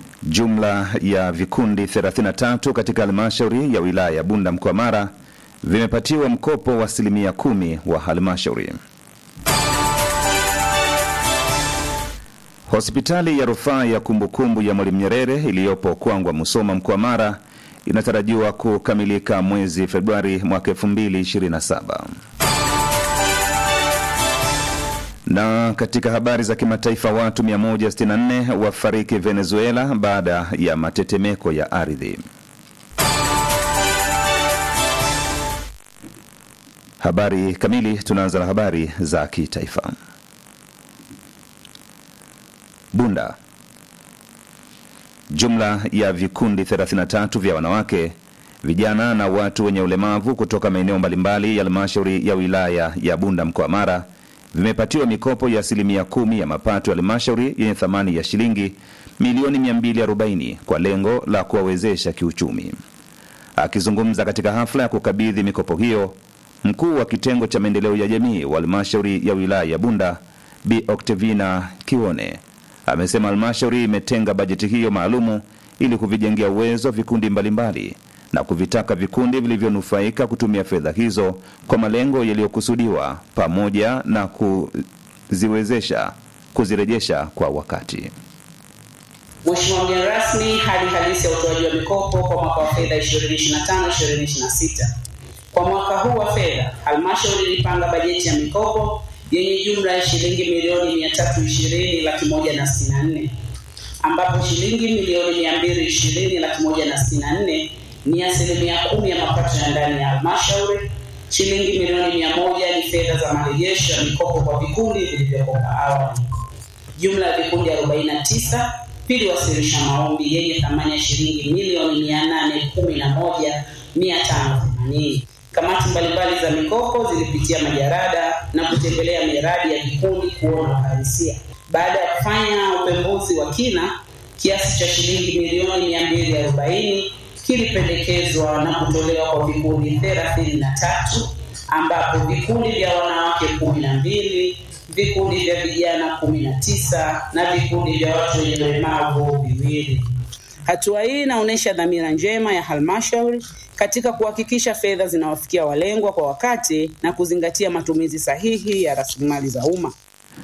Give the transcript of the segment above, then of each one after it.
Jumla ya vikundi 33 katika halmashauri ya wilaya ya Bunda mkoa Mara vimepatiwa mkopo wa asilimia kumi wa halmashauri. Hospitali ya rufaa ya kumbukumbu ya Mwalimu Nyerere iliyopo Kwangwa, Musoma mkoa Mara inatarajiwa kukamilika mwezi Februari mwaka 2027. Na katika habari za kimataifa, watu 164 wafariki Venezuela baada ya matetemeko ya ardhi. Habari kamili. Tunaanza na habari za kitaifa. Bunda. Jumla ya vikundi 33 vya wanawake, vijana na watu wenye ulemavu kutoka maeneo mbalimbali ya halmashauri ya wilaya ya Bunda mkoa Mara vimepatiwa mikopo ya asilimia kumi ya mapato ya halmashauri yenye thamani ya shilingi milioni 240 kwa lengo la kuwawezesha kiuchumi. Akizungumza katika hafla ya kukabidhi mikopo hiyo, mkuu wa kitengo cha maendeleo ya jamii wa halmashauri ya wilaya ya Bunda Bi Octavina Kione amesema halmashauri imetenga bajeti hiyo maalumu ili kuvijengea uwezo vikundi mbalimbali na kuvitaka vikundi vilivyonufaika kutumia fedha hizo kwa malengo yaliyokusudiwa pamoja na kuziwezesha kuzirejesha kwa wakati. Mheshimiwa mgeni rasmi, hali halisi ya utoaji wa mikopo kwa mwaka wa fedha 2025-2026. Kwa mwaka huu wa fedha, halmashauri ilipanga bajeti ya mikopo yenye jumla ya shilingi milioni 320 laki moja na sitini na nne ambapo shilingi milioni 220 laki moja na sitini na nne ni asilimia kumi ya mapato ya ndani ya halmashauri. Shilingi milioni mia moja ni fedha za marejesho ya mikopo kwa vikundi vilivyokopa awali. Jumla ya vikundi 49 viliwasilisha maombi yenye thamani ya shilingi milioni 811 580. Kamati mbalimbali za mikopo zilipitia majarada na kutembelea miradi ya vikundi kuona uhalisia. Baada ya kufanya upembuzi wa kina, kiasi cha shilingi milioni 240 kilipendekezwa na kutolewa kwa vikundi thelathini na tatu ambapo vikundi vya wanawake kumi na mbili vikundi vya vijana kumi na tisa na vikundi vya watu wenye ulemavu viwili. Hatua hii inaonyesha dhamira njema ya halmashauri katika kuhakikisha fedha zinawafikia walengwa kwa wakati na kuzingatia matumizi sahihi ya rasilimali za umma.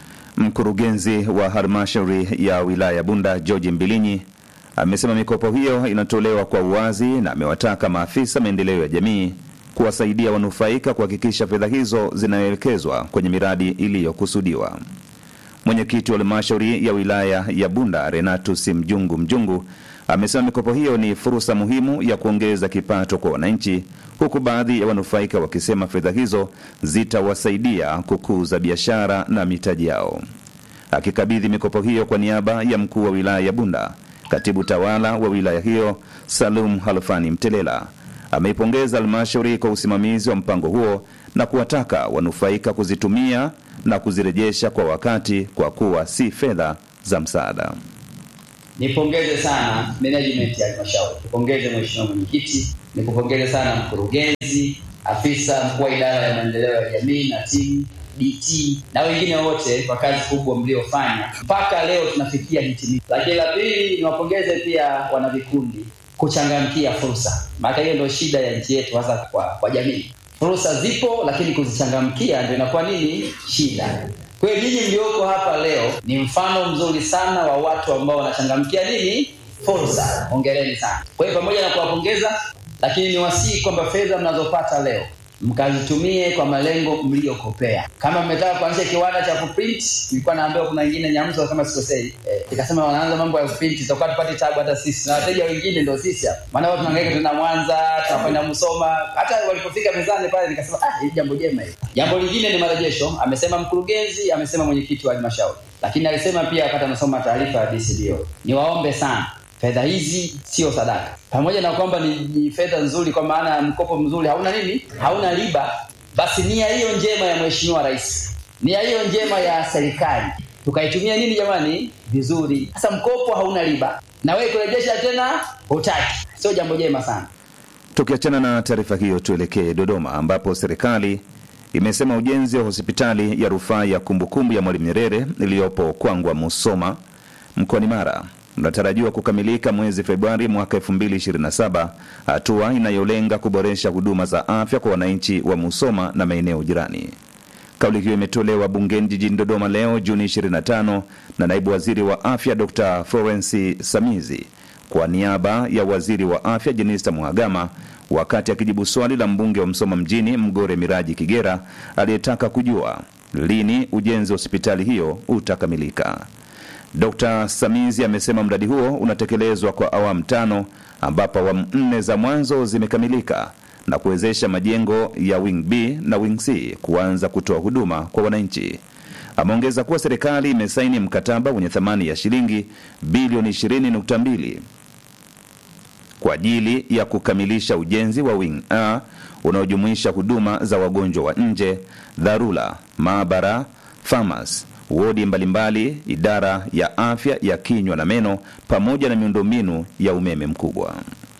Mkurugenzi wa halmashauri ya wilaya ya Bunda George Mbilinyi amesema mikopo hiyo inatolewa kwa uwazi na amewataka maafisa maendeleo ya jamii kuwasaidia wanufaika kuhakikisha fedha hizo zinaelekezwa kwenye miradi iliyokusudiwa. Mwenyekiti wa halmashauri ya wilaya ya Bunda Renatus Mjungu Mjungu amesema mikopo hiyo ni fursa muhimu ya kuongeza kipato kwa wananchi, huku baadhi ya wanufaika wakisema fedha hizo zitawasaidia kukuza biashara na mitaji yao. Akikabidhi mikopo hiyo kwa niaba ya mkuu wa wilaya ya Bunda, katibu tawala wa wilaya hiyo Salum Halfani Mtelela ameipongeza halmashauri kwa usimamizi wa mpango huo na kuwataka wanufaika kuzitumia na kuzirejesha kwa wakati kwa kuwa si fedha za msaada. Nipongeze sana management ya halmashauri, nipongeze mheshimiwa mwenyekiti, nikupongeze sana mkurugenzi, afisa mkuu wa idara ya maendeleo ya jamii na timu DT na wengine wote kwa kazi kubwa mliofanya mpaka leo tunafikia hitimisho. Lakini la pili, niwapongeze pia wanavikundi kuchangamkia fursa, maana hiyo ndio shida ya nchi yetu, hasa kwa, kwa jamii. Fursa zipo, lakini kuzichangamkia ndio inakuwa nini shida. Kwa hiyo nyinyi mlioko hapa leo ni mfano mzuri sana wa watu ambao wanachangamkia nini fursa. Hongereni sana. Kwa hiyo pamoja na kuwapongeza, lakini niwasihi kwamba fedha mnazopata leo mkazitumie kwa malengo mliyokopea. Kama mmetaka kuanzisha kiwanda cha kuprint, nilikuwa naambiwa kuna wengine Nyamzo kama sikosei, eh, ikasema wanaanza mambo ya kuprint, tutakuwa tupate tabu hata sisi na wateja wengine ndio sisi hapa, maana watu tunahangaika, tuna Mwanza, tunakwenda Musoma. Hata walipofika mezani pale nikasema ah, hili jambo jema hili. Jambo lingine ni marejesho, amesema mkurugenzi, amesema mwenyekiti wa halmashauri, lakini alisema pia wakati anasoma taarifa ya DCDO, niwaombe sana fedha hizi sio sadaka, pamoja na kwamba ni, ni fedha nzuri, kwa maana ya mkopo mzuri, hauna nini, hauna riba. Basi nia hiyo njema ya mheshimiwa rais, nia hiyo njema ya serikali tukaitumia nini jamani, vizuri. Sasa mkopo hauna riba na wewe kurejesha tena hutaki, sio jambo jema sana. Tukiachana na taarifa hiyo, tuelekee Dodoma ambapo serikali imesema ujenzi wa hospitali ya rufaa ya kumbukumbu ya Mwalimu Nyerere iliyopo Kwangwa Musoma mkoani Mara unatarajiwa kukamilika mwezi Februari mwaka 2027, hatua inayolenga kuboresha huduma za afya kwa wananchi wa Musoma na maeneo jirani. Kauli hiyo imetolewa bungeni jijini Dodoma leo Juni 25 na naibu waziri wa afya Dr Florence Samizi kwa niaba ya waziri wa afya Jenista Mhagama wakati akijibu swali la mbunge wa Msoma mjini Mgore Miraji Kigera aliyetaka kujua lini ujenzi wa hospitali hiyo utakamilika. Dr Samizi amesema mradi huo unatekelezwa kwa awamu tano ambapo awamu nne za mwanzo zimekamilika na kuwezesha majengo ya Wing B na Wing C kuanza kutoa huduma kwa wananchi. Ameongeza kuwa serikali imesaini mkataba wenye thamani ya shilingi bilioni 20.2 kwa ajili ya kukamilisha ujenzi wa Wing A unaojumuisha huduma za wagonjwa wa nje, dharura, maabara, famas, wodi mbalimbali, idara ya afya ya kinywa na meno pamoja na miundombinu ya umeme mkubwa.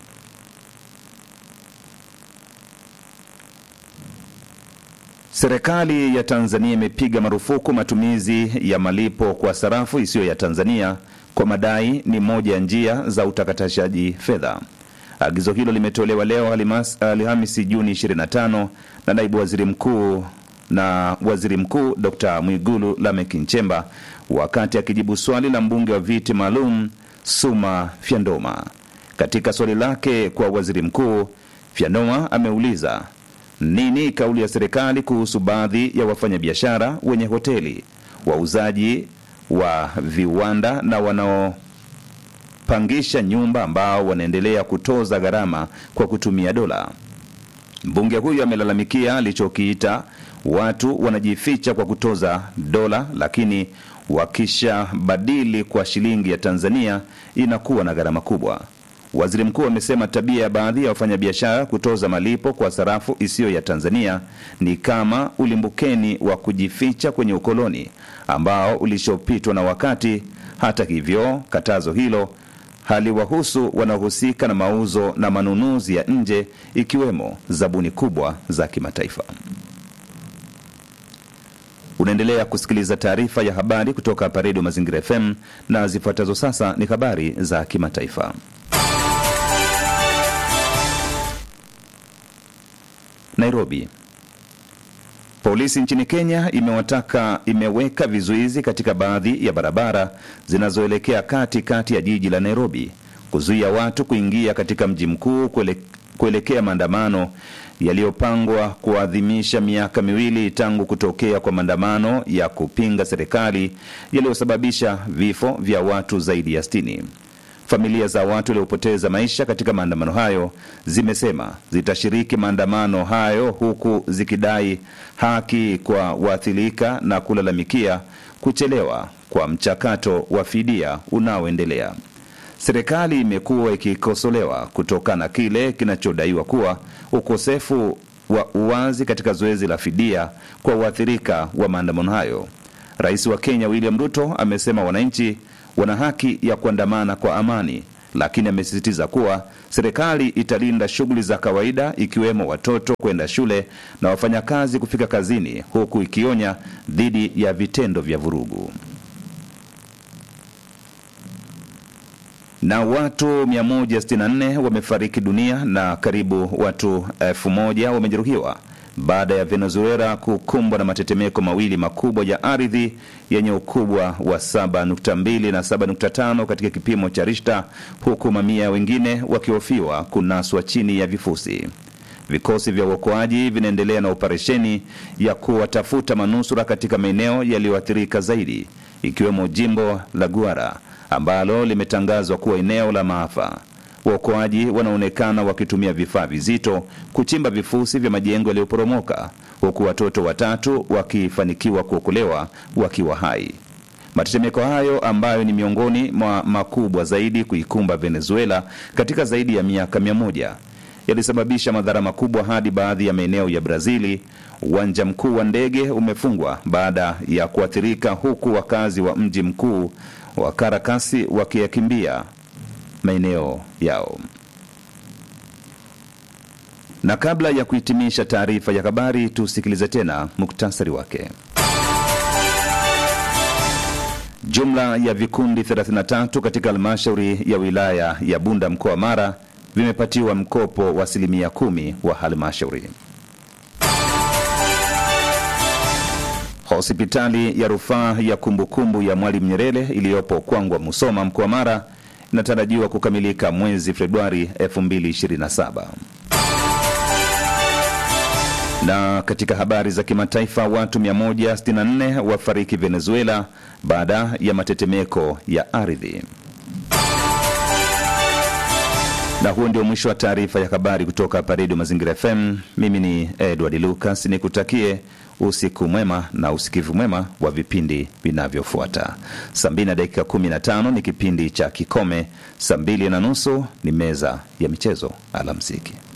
Serikali ya Tanzania imepiga marufuku matumizi ya malipo kwa sarafu isiyo ya Tanzania kwa madai ni moja ya njia za utakatishaji fedha. Agizo hilo limetolewa leo Alhamisi Juni 25 na naibu waziri mkuu na waziri mkuu Dr Mwigulu Lameck Nchemba wakati akijibu swali la mbunge wa viti maalum Suma Fyandoma. Katika swali lake kwa waziri mkuu, Fyandoma ameuliza nini kauli ya serikali kuhusu baadhi ya wafanyabiashara wenye hoteli, wauzaji wa viwanda na wanaopangisha nyumba ambao wanaendelea kutoza gharama kwa kutumia dola. Mbunge huyo amelalamikia alichokiita watu wanajificha kwa kutoza dola, lakini wakishabadili kwa shilingi ya Tanzania inakuwa na gharama kubwa. Waziri mkuu amesema tabia ya baadhi ya wafanyabiashara kutoza malipo kwa sarafu isiyo ya Tanzania ni kama ulimbukeni wa kujificha kwenye ukoloni ambao ulishopitwa na wakati. Hata hivyo, katazo hilo haliwahusu wanaohusika na mauzo na manunuzi ya nje, ikiwemo zabuni kubwa za kimataifa. Unaendelea kusikiliza taarifa ya habari kutoka hapa Redio Mazingira FM na zifuatazo sasa ni habari za kimataifa. Nairobi. Polisi nchini Kenya imewataka imeweka vizuizi katika baadhi ya barabara zinazoelekea kati kati ya jiji la Nairobi kuzuia watu kuingia katika mji mkuu kuele, kuelekea maandamano yaliyopangwa kuadhimisha miaka miwili tangu kutokea kwa maandamano ya kupinga serikali yaliyosababisha vifo vya watu zaidi ya 60. Familia za watu waliopoteza maisha katika maandamano hayo zimesema zitashiriki maandamano hayo huku zikidai haki kwa waathirika na kulalamikia kuchelewa kwa mchakato wa fidia unaoendelea. Serikali imekuwa ikikosolewa kutokana na kile kinachodaiwa kuwa ukosefu wa uwazi katika zoezi la fidia kwa waathirika wa maandamano hayo. Rais wa Kenya William Ruto amesema wananchi wana haki ya kuandamana kwa amani, lakini amesisitiza kuwa serikali italinda shughuli za kawaida ikiwemo watoto kwenda shule na wafanyakazi kufika kazini, huku ikionya dhidi ya vitendo vya vurugu. Na watu 164 wamefariki dunia na karibu watu elfu moja wamejeruhiwa baada ya Venezuela kukumbwa na matetemeko mawili makubwa ya ardhi yenye ukubwa wa 7.2 na 7.5 katika kipimo cha Richter, huku mamia wengine wakihofiwa kunaswa chini ya vifusi. Vikosi vya uokoaji vinaendelea na operesheni ya kuwatafuta manusura katika maeneo yaliyoathirika zaidi, ikiwemo jimbo la Guara ambalo limetangazwa kuwa eneo la maafa. Waokoaji wanaonekana wakitumia vifaa vizito kuchimba vifusi vya majengo yaliyoporomoka huku watoto watatu wakifanikiwa kuokolewa wakiwa hai. Matetemeko hayo ambayo ni miongoni mwa makubwa zaidi kuikumba Venezuela katika zaidi ya miaka mia moja yalisababisha madhara makubwa hadi baadhi ya maeneo ya Brazili. Uwanja mkuu wa ndege umefungwa baada ya kuathirika, huku wakazi wa mji mkuu wa Caracas wakiyakimbia maeneo yao. Na kabla ya kuhitimisha taarifa ya habari, tusikilize tena muktasari wake. Jumla ya vikundi 33 katika halmashauri ya wilaya ya Bunda mkoa wa Mara vimepatiwa mkopo wa asilimia kumi wa halmashauri. Hospitali ya rufaa ya kumbukumbu ya Mwalimu Nyerere iliyopo Kwangwa Musoma mkoa wa Mara inatarajiwa kukamilika mwezi Februari 2027. Na katika habari za kimataifa, watu 164 wafariki Venezuela baada ya matetemeko ya ardhi. Na huo ndio mwisho wa taarifa ya habari kutoka hapa Redio Mazingira FM. Mimi ni Edward Lucas, nikutakie usiku mwema na usikivu mwema wa vipindi vinavyofuata. Saa mbili na dakika 15 ni kipindi cha Kikome, saa mbili na nusu ni meza ya michezo. Alamsiki.